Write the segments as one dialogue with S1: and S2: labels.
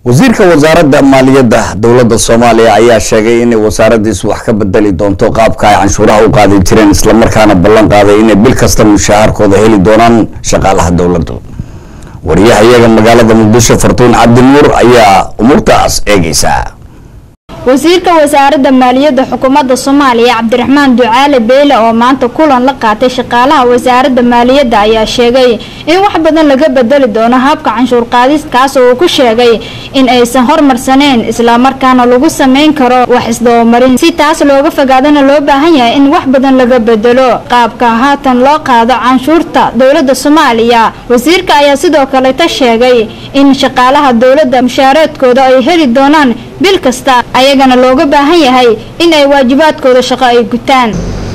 S1: wasiirka wasaaradda maaliyadda dowladda soomaaliya ayaa sheegay inay wasaaradiisu wax ka bedeli doonto qaabka ay canshuuraha u qaadi jireen islamarkaana ballan qaaday inay bil kasta mushaharkooda heli doonaan shaqaalaha dowladda wariyaha iyaga magaalada muqdisho fartuun cabdinuur ayaa umuurtaas eegeysa
S2: wasiirka wasaaradda maaliyadda xukuumadda soomaaliya cabdiraxmaan ducaale beyle oo maanta kulan la qaatay shaqaalaha wasaaradda maaliyadda ayaa sheegay in wax badan laga bedeli doono habka canshuur qaadis kaas oo uu ku sheegay in aysan hormarsaneyn islamarkaana lagu sameyn karo wax isdabamarin si taas looga fogaadana loo baahan yahay in wax badan laga bedelo qaabka haatan loo qaado canshuurta dowladda soomaaliya wasiirka ayaa sidoo kaleta sheegay in shaqaalaha dowladda mushaareedkooda ay heli doonaan bil kasta ayagana looga baahan yahay in ay waajibaadkooda shaqo ay gutaan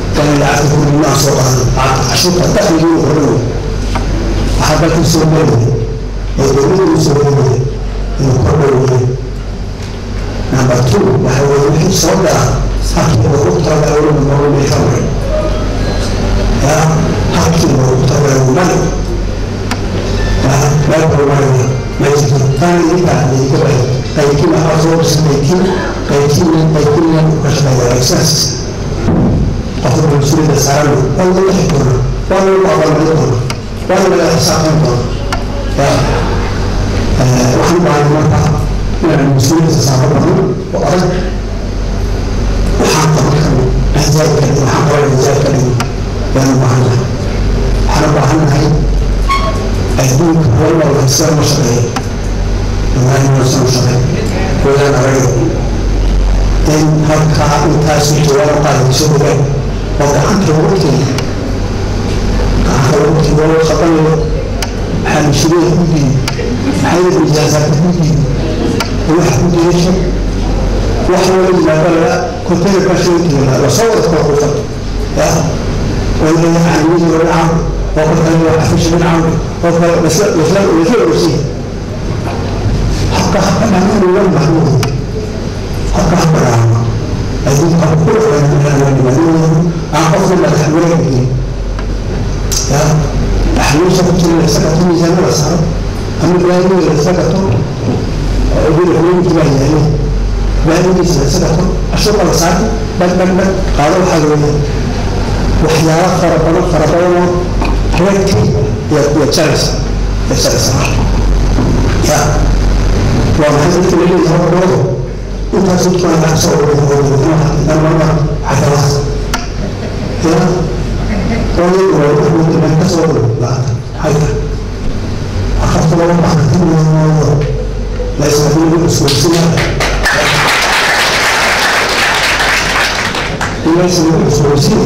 S3: waxaa dalka soo meelaya ee dowladda u soo meelaya inuu kordhowaya number two waxa weye wixii soo dara halkii loogu talagalay weliba noogu meesha maray ya halkii loogu talagalay mali meel balmaraya ma jirto tan idinkaa idinka bay qaybkiin waxaa soo dhisa qaybkiin qaybkiin qaybkiin ka shaqeeya saas qofka mas-uuliyadda saaran waa laga xi doona waa lagu abaalmarin doona waa laga xisaabtan doona waxaan baahay marka inaan mas-uuliyadda saaro badan oo adag waxaan qaban karno ahzaab ka dhigo waxaan qaban ahzaab ka dhigo yaan u baahan nahay waxaan u baahan nahay adduunka hal walba sida ma shaqeeyo ilaahay noosan u shaqeey wadaan araga in halkaa intaas jawaab qaadayso ogaan oo gacanta lagu keena gacanta lagu keena loo qabanayo maxaa mashruuca ku diiday maxaa yada ijaasaadka ku diiday wax ku diidasho wax wala yimaado laga konteyner baasha u diiday la soo wada kala qufan ya wala yacni wala caawin oo ka kale waa xafiisha min caawin oo kale lasla lasla lasla orsiya habka habka dhammaan uga mahmuud habka habka dhaama adduunka habka ku dhaqan aan qofna madax wareegin ya xanuunsa ku jira isaga tu miisaanada saaro ama baaniga isaga tu ubir haweenkii baa yahay baanigiisa isaga tu ashuqa la saarta dhag dhag dhag qaado waxaa weeye waxyaalo fara badan fara badanoo reerkii iyo iyo jaraysa iyo jaraysa ya waa maxay dadka laleeyahay hormoodo intaas dadka aan ka soo wada xagalaas ya wali waa ka soo wada xagga akhafta laba baxatimoodo laysmadiina uswaysiya ilaysmadiina uswaysiya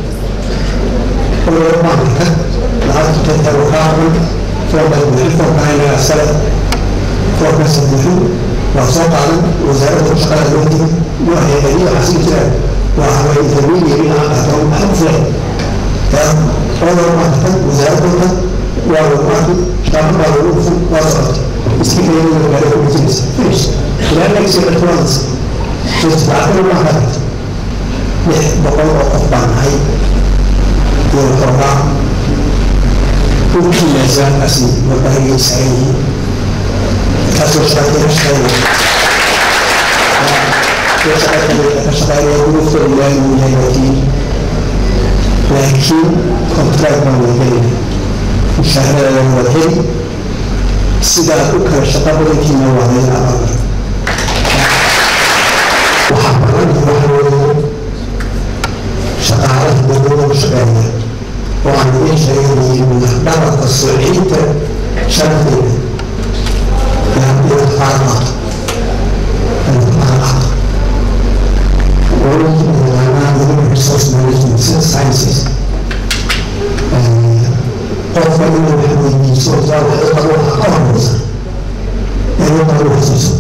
S3: oo baanka lacagta tago kaaban foorka bixin foorka inaga sare foorka sadexin waa soo qaadan wasaaradda shaqada loo digi waa hay-adiya xasin jiraan waa haway intermediary aan qaato waxa u fiican ya oo maarta wasaaradda waa maarta shaqada baa lagu fun waa socota iska keenaya gaari ku jiraysa finish ilaa next year twelve just lacagta ma qaadan lix boqol oo qof baan nahay iyo xoogaa intii meesaankaasi warbaahiga saaran yihiin kaasoo shaqeeya shaqeeya ka shaqeynaya duruuftooda ilaahay uu yahay laakiin laakiin contract baan wada gelayna mushaaharadeeda wada heli sidaa u kala shaqa badankiina waa layna abaabay waxaa badan waxa weeye shaqaalaha dowladda u shaqeeya oo aan idiin sheeganaynin dhabarka sociinta sharafteeda inaad qaadqaato inaad qaadqaato world human resource management sciences qofka inuu wax weydiiso saa waxay qabo waxa ka horeysa inuu qabo xasuuso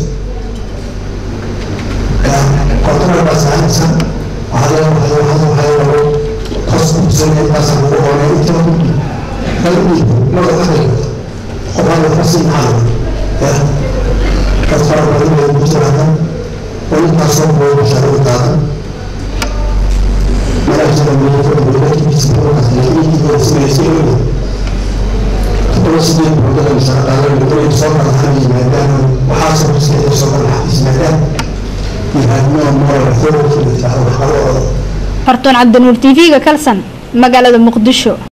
S3: kontarar baa saaraysan waxaa waxay waxay waxay rabo qoskusanay baasan ugu horay inta qalbi laga qadari qofaan waxasi macalin ya dad fara badan ay ku jiraan oo intaasoo booy bashaaro taagan malaajida meelada dowladkiisa kuwaas laakiin samaysay todoba sideed boodada shaqaalaha dowladda soo kala hadlay maadaama waxaasoo more more authority with our
S2: hortoon cabdinuur tv-ga kalsan magaalada muqdisho